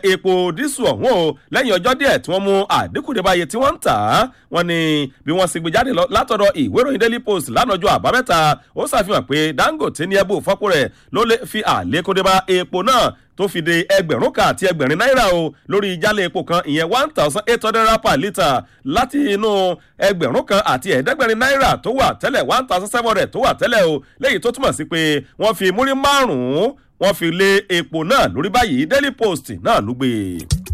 epo dísù ọ̀hún o lẹ́yìn ọjọ́ díẹ̀ tí wọ́n mú àdínkù dé báyìí tí wọ́n ń tà á wọ́n ní bí wọ́n sì gbé jáde látọ̀dọ̀ ìwé ìròyìn daily post lánàá ọjọ́ àbámẹ́ta ó ṣàfihàn pé dangote ní ẹbù fọ́pọ̀ rẹ̀ ló lè fi àlékún dé bá epo náà tó fi de ẹgbẹ̀rún kan àti ẹgbẹ̀rin náírà o lórí ìjálẹ̀ epo kan ìyẹn one thousand eight hundred naira per litre láti inú ẹgbẹ̀rún kan àti ẹ̀ẹ́dẹ́gbẹ̀rin náírà tó wà tẹ́lẹ̀ one thousand seven hundred tó wà tẹ́lẹ̀ o léyìí tó túmọ̀ sí pé wọ́n fi múrí márùn-ún wọ́n fi lé epo náà lórí báyìí daily post náà ló gbé e.